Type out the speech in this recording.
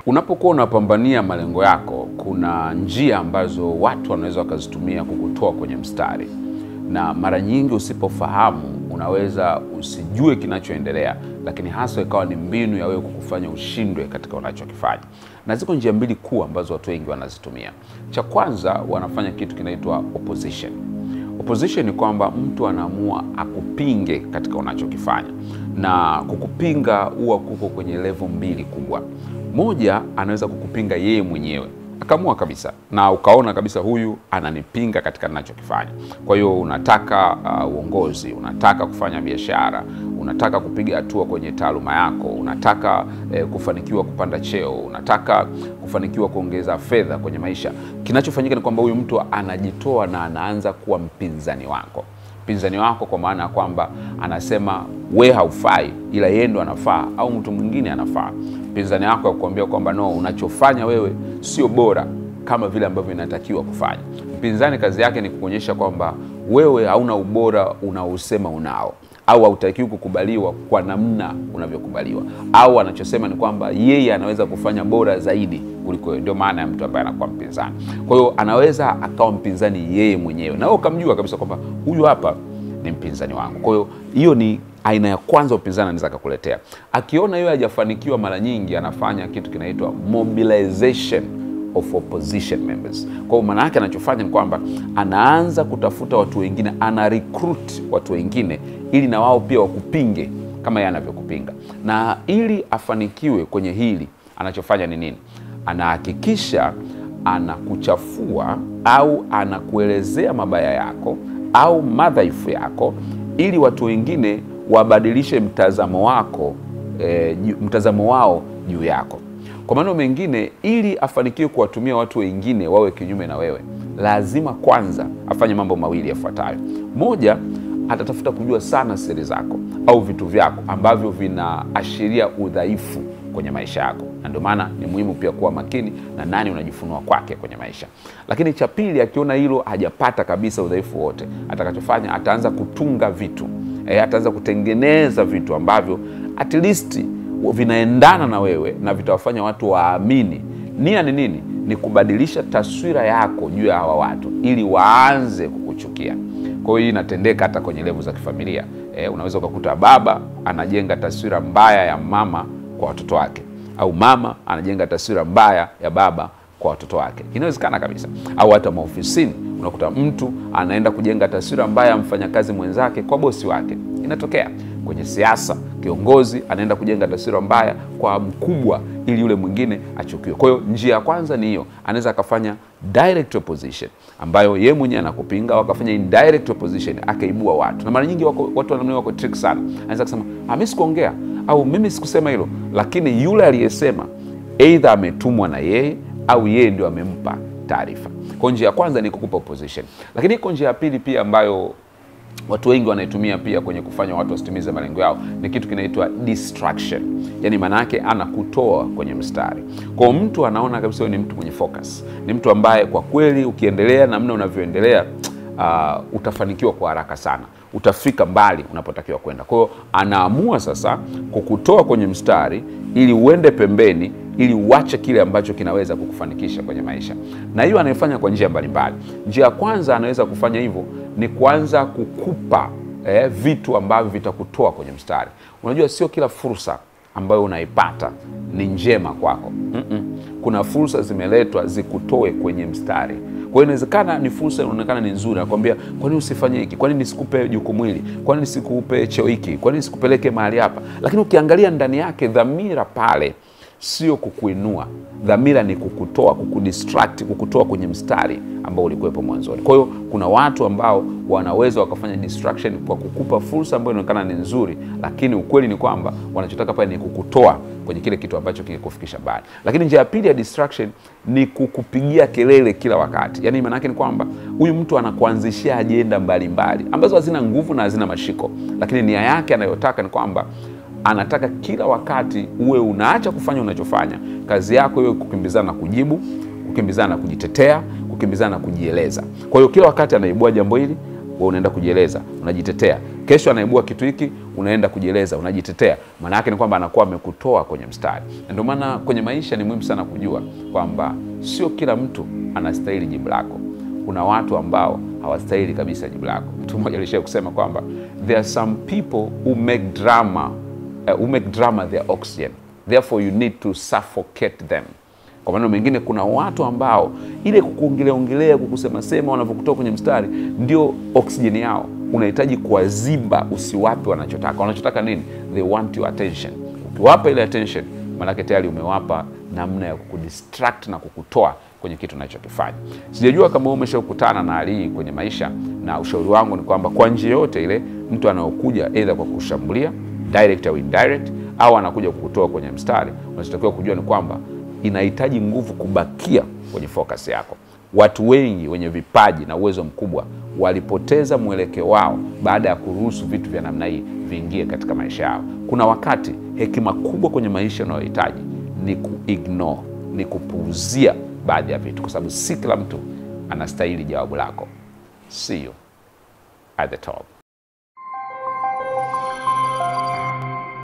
Unapokuwa unapambania malengo yako, kuna njia ambazo watu wanaweza wakazitumia kukutoa kwenye mstari, na mara nyingi usipofahamu, unaweza usijue kinachoendelea, lakini hasa ikawa ni mbinu ya wewe kukufanya ushindwe katika unachokifanya. Na ziko njia mbili kuu ambazo watu wengi wanazitumia. Cha kwanza, wanafanya kitu kinaitwa opposition. Opposition ni kwamba mtu anaamua akupinge katika unachokifanya, na kukupinga huwa kuko kwenye level mbili kubwa. Moja, anaweza kukupinga yeye mwenyewe akaamua kabisa na ukaona kabisa huyu ananipinga katika ninachokifanya. Kwa hiyo unataka uh, uongozi, unataka kufanya biashara, unataka kupiga hatua kwenye taaluma yako, unataka eh, kufanikiwa kupanda cheo, unataka kufanikiwa kuongeza fedha kwenye maisha. Kinachofanyika ni kwamba huyu mtu anajitoa na anaanza kuwa mpinzani wako mpinzani wako kwa maana ya kwamba anasema we haufai, ila yeye ndo anafaa au mtu mwingine anafaa. Mpinzani wako akuambia kwamba no, unachofanya wewe sio bora kama vile ambavyo inatakiwa kufanya. Mpinzani kazi yake ni kuonyesha kwamba wewe hauna ubora unaosema unao au hautakiwi kukubaliwa kwa namna unavyokubaliwa, au anachosema ni kwamba yeye anaweza kufanya bora zaidi kuliko wewe. Ndio maana ya mtu ambaye anakuwa mpinzani. Kwa hiyo anaweza akawa mpinzani yeye mwenyewe, na wewe ukamjua kabisa kwamba huyu hapa ni mpinzani wangu. Kwa hiyo hiyo ni aina ya kwanza upinzani anaweza akakuletea. Akiona yeye hajafanikiwa, mara nyingi anafanya kitu kinaitwa mobilization of opposition members. Kwa hiyo maana yake anachofanya ni kwamba anaanza kutafuta watu wengine, ana recruit watu wengine ili na wao pia wakupinge kama yeye anavyokupinga. Na ili afanikiwe kwenye hili, anachofanya ni nini? Anahakikisha anakuchafua au anakuelezea mabaya yako au madhaifu yako ili watu wengine wabadilishe mtazamo wako e, mtazamo wao juu yako. Kwa maneno mengine, ili afanikiwe kuwatumia watu wengine wawe kinyume na wewe, lazima kwanza afanye mambo mawili yafuatayo. Moja, atatafuta kujua sana siri zako au vitu vyako ambavyo vinaashiria udhaifu kwenye maisha yako, na ndio maana ni muhimu pia kuwa makini na nani unajifunua kwake kwenye maisha. Lakini cha pili, akiona hilo hajapata kabisa udhaifu wote, atakachofanya ataanza kutunga vitu e, ataanza kutengeneza vitu ambavyo at least vinaendana na wewe na vitawafanya watu waamini. Nia ni nini? Ni kubadilisha taswira yako juu ya hawa watu ili waanze kukuchukia. Kwa hiyo hii inatendeka hata kwenye levu za kifamilia. E, unaweza ukakuta baba anajenga taswira mbaya ya mama kwa watoto wake, au mama anajenga taswira mbaya ya baba kwa watoto wake. Inawezekana kabisa. Au hata maofisini unakuta mtu anaenda kujenga taswira mbaya ya mfanyakazi mwenzake kwa bosi wake. Inatokea kwenye siasa, kiongozi anaenda kujenga taswira mbaya kwa mkubwa ili yule mwingine achukiwe. Kwa hiyo njia ya kwanza ni hiyo, anaweza akafanya direct opposition ambayo yeye mwenyewe anakupinga, au akafanya indirect opposition akaibua watu, na mara nyingi wako, watu wanamna wako trick sana. Anaweza kusema ah, mimi sikuongea au mimi sikusema hilo, lakini yule aliyesema either ametumwa na yeye au yeye ndio amempa taarifa. Kwa njia ya kwanza ni kukupa opposition, lakini iko njia ya pili pia ambayo watu wengi wanaitumia pia kwenye kufanya watu wasitimize malengo yao, ni kitu kinaitwa distraction. Yani maana yake anakutoa kwenye mstari. Kwa mtu anaona kabisa wewe ni mtu mwenye focus, ni mtu ambaye kwa kweli ukiendelea namna unavyoendelea uh, utafanikiwa kwa haraka sana, utafika mbali unapotakiwa kwenda. Kwa hiyo anaamua sasa kukutoa kwenye mstari ili uende pembeni ili uache kile ambacho kinaweza kukufanikisha kwenye maisha, na hiyo anaifanya kwa njia mbalimbali. Njia ya kwanza anaweza kufanya hivyo ni kuanza kukupa eh, vitu ambavyo vitakutoa kwenye mstari. Unajua, sio kila fursa ambayo unaipata ni njema kwako. mm -mm. Kuna fursa zimeletwa zikutoe kwenye mstari. Kwa hiyo inawezekana ni fursa inaonekana ni nzuri, nakwambia, kwa nini usifanye hiki? Kwa nini nisikupe jukumu hili? Kwa nini nisikupe cheo hiki? Kwa nini nisikupeleke mahali hapa? Lakini ukiangalia ndani yake, dhamira pale sio kukuinua. Dhamira ni kukutoa, kukudistract, kukutoa kwenye mstari ambao ulikuwepo mwanzoni. Kwa hiyo kuna watu ambao wanaweza wakafanya distraction kwa kukupa fursa ambayo inaonekana ni nzuri, lakini ukweli ni kwamba wanachotaka pale ni kukutoa kwenye kile kitu ambacho kingekufikisha mbali. Lakini njia ya pili ya distraction ni kukupigia kelele kila wakati. Yaani maana yake ni kwamba huyu mtu anakuanzishia ajenda mbalimbali ambazo hazina nguvu na hazina mashiko, lakini nia yake anayotaka ni kwamba anataka kila wakati uwe unaacha kufanya unachofanya, kazi yako iwe kukimbizana na kujibu, kukimbizana na kujitetea, kukimbizana na kujieleza. Kwa hiyo kila wakati anaibua jambo hili, wewe unaenda kujieleza, unajitetea. Kesho anaibua kitu hiki, unaenda kujieleza, unajitetea. Maana yake ni kwamba anakuwa amekutoa kwenye mstari. Na ndio maana kwenye maisha ni muhimu sana kujua kwamba sio kila mtu anastahili jibu lako. Kuna watu ambao hawastahili kabisa jibu lako. Mtu mmoja alishawahi kusema kwamba there are some people who make drama uh, who make drama their oxygen therefore you need to suffocate them. Kwa maneno mengine, kuna watu ambao ile kukuongelea ongelea kukusema sema wanavyokutoa kwenye mstari ndio oksijeni yao. Unahitaji kuwaziba, usiwape wanachotaka. Wanachotaka nini? They want your attention. Ukiwapa ile attention, maanake tayari umewapa namna ya kukudistract na kukutoa kwenye kitu unachokifanya. Sijajua kama wewe umeshakutana na hali hii kwenye maisha, na ushauri wangu ni kwamba kwa njia yote ile mtu anaokuja either kwa kushambulia direct au indirect, au anakuja kukutoa kwenye mstari, unachotakiwa kujua ni kwamba inahitaji nguvu kubakia kwenye focus yako. Watu wengi wenye vipaji na uwezo mkubwa walipoteza mwelekeo wao baada ya kuruhusu vitu vya namna hii viingie katika maisha yao. Kuna wakati hekima kubwa kwenye maisha unayohitaji ni kuignore, ni kupuuzia baadhi ya vitu, kwa sababu si kila mtu anastahili jawabu lako. See you at the top.